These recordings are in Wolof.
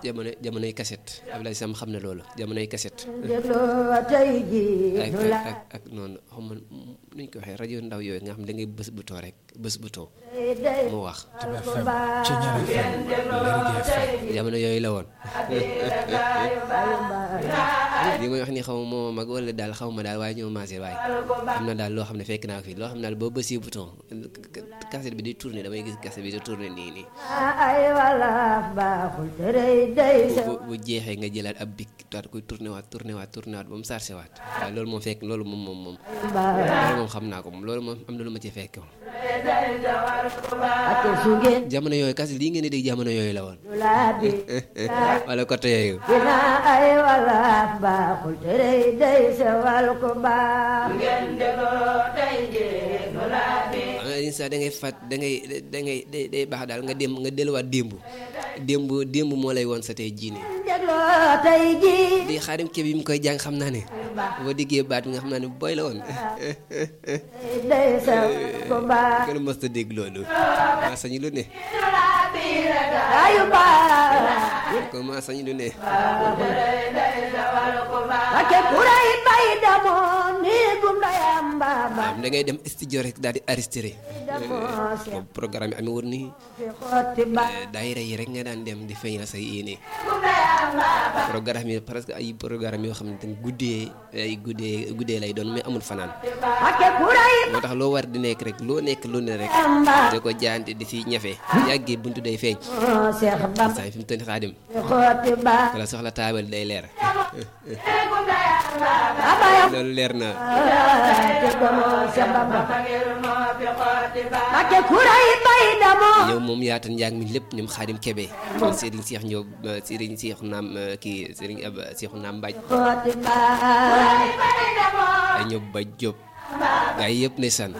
jamono jamonoy kaset Abdoulaye Sam xam na loolu jamonoy kaset dégloo tey ji ak nu la ak ak noonu xam nga nuñ ko waxee rajo ndaw yooyu nga xam da ngay bës bouton rek bës bouton day day mu wax ko baax jamono yooyu la woon bayu baax li may wax ni xaw ma moo mag wala daal xaw ma daal waaye ñoo maasee waaye am na daal loo xam ne fekk naa ko fii loo xam ne daal boo bësee bouton cassette bi di tourner damay gis cassette bi di tourner nii nii ay walaaf baaxul tërëy day sa bu bu jeexee nga jëlaat ab bik daal koy tourner waat tourner waat tourner waat ba mu sarse waat waaye loolu moom fekk loolu moom moom moom baax loolu moom xam naa ko moom loolu moom am na lu ma ci fekk moom ate su ngeen jamono yooyu cassette lii ngeen di dégg jamono yooyu la woon nu laa bi wala côté yooyu dina ay walaaf baaxul tërëy day sa wal ko baax ah yenn saa da ngay fàtt da ngay da ngay day day baax daal nga dem nga delluwaat démb démb démb moo lay woon sa tey jii nii dégloo tey ji di xaarim kebe bi mu koy jàng xam naa ne boo diggee baat bi nga xam naa ne booy la woon day sa ko baax kenn mës ta dégg loolu maa sañu lu ne ayu baax ko maa sañu lu ne ake kuray bay damoon ni gum dayam baaba am da ngay dem studio rek daal di arrêté damoo se boobu programme yi amee woon nii fi xotti ba daayira yi rek nga daan dem di feeñal say yéene programme yi presque ay programme yoo xam ne dañ guddee ay guddee guddee lay doon mais amul fanaan ake kuray moo tax loo war di nekk rek loo nekk lu ne rek amba da ko jaante di si ñafe yàggee buntu day feeñ moo seex bamba saa yi fi mu toll nii xaadim fi xotti ba wala soxla taabal day leer abaya loolu leer na te damoo se bamba ake kuray bay damoon yow moom yaatal njàng mi lépp ñoom xaadim kebe ñoom Serigne Cheikh ñëw Serigne Cheikh naam kii Serigne ab Cheikh naam Mbaj xotti ba ay ñëw ba Jóob gaa yi yëpp ne san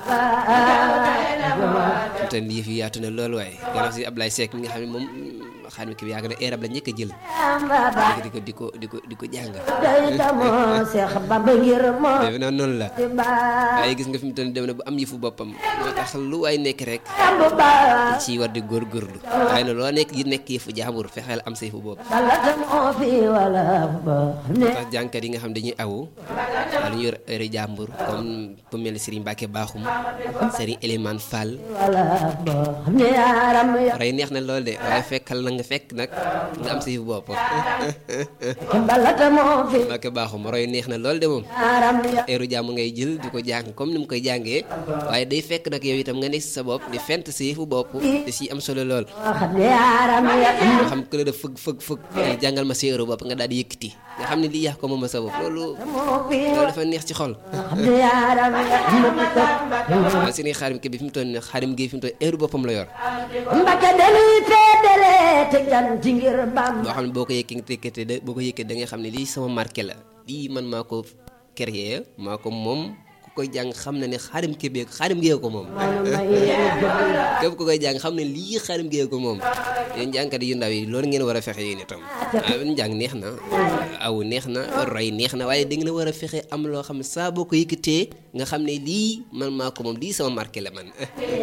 te yëf yi yaatu na loolu waaye gannaaw si Ablaye Seck mi nga xam ne moom xaadim kebe yaakaar na eerab la njëkk a jël amba di ko di ko di ko di ko jàng day damoo seex bamba ngir moo defe naa noonu la ti ba waaye gis nga fi mu toll nii dem na bu am yëfu boppam moo tax lu waay nekk rek ambu ba ci war di góorgóorlu waaye nag loo nekk yi nekk yëfu jaambur fexeel am sa yëfu bopp bala damoo fi wala ba ne tax jànkat yi nga xam dañuy awu wala ñu yor heure jàmbur comme ku mel ni Serigne Mbacke Bakhoum Serigne Elimane Fall wala ba ne yaram ya rey neex na lool de waaye fekkal na nga fekk nag nga am sa yëfu bopp bala damoo fi Mbacke Bakhoum roy neex na lool de moom yaram ya heure jàmm ngay jël di ko jàng comme ni mu koy jàngee waaye day fekk nag yow itam nga nekk si sa bopp di fent sa yëfu bopp di si am solo lool wax ne yaram ya nga xam ku la def fëgg fëgg fëgg di jàngal ma sa heure bopp nga daal di yëkkati nga xam ne lii yàq ko moom sa bopp loolu damoo fi loolu dafa neex ci xol wax ne yaram ya waaw seen xaarim ke bi fi mu toll nii xaarim gi fi mu toll heure boppam la yor mbake dañuy féedale te janti ngir bam boo xam ne boo ko yëkkee tekkate da boo ko yëkkee da ngay xam ne lii sama marqué la lii man maa ko créé maa ko moom ku koy jàng xam na ne xaarim ke bee xaarim gee ko moom képp ku koy jàng xam ne lii xaarim gee ko moom yéen jàngkat yu ndaw yi loolu ngeen war a fexe yéen itam ah njàng neex na aw neex na roy neex na waaye da ngeen a war a fexe am loo xam ne saa boo ko yëkkatee nga xam ne lii man maa ko moom lii sama marqué la man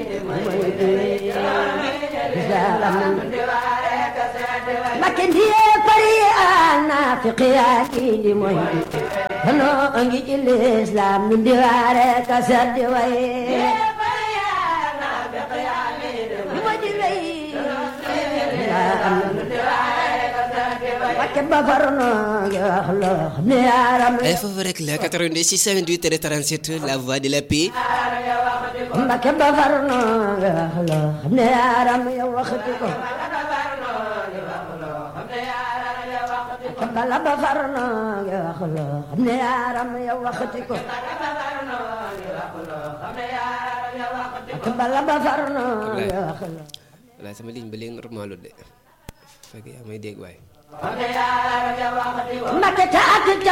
mbake ndiye pari ana fiqiyaaki di moy kono ngi ci lislam min di waare ka saddi way di moy di wey mbake bafarno ngi wax lo ne yaram ay foofu rek la 82 628 37 la voix de la paix mbake bafarno ngi wax lo ne yaram yow waxati ko bala ba farno ngi wax lo ne yaram yow waxati ko bala ba farno ngi wax lo wala sama ligne ba léegi normalu de fekk yaa may dégg waaye mbake ta ak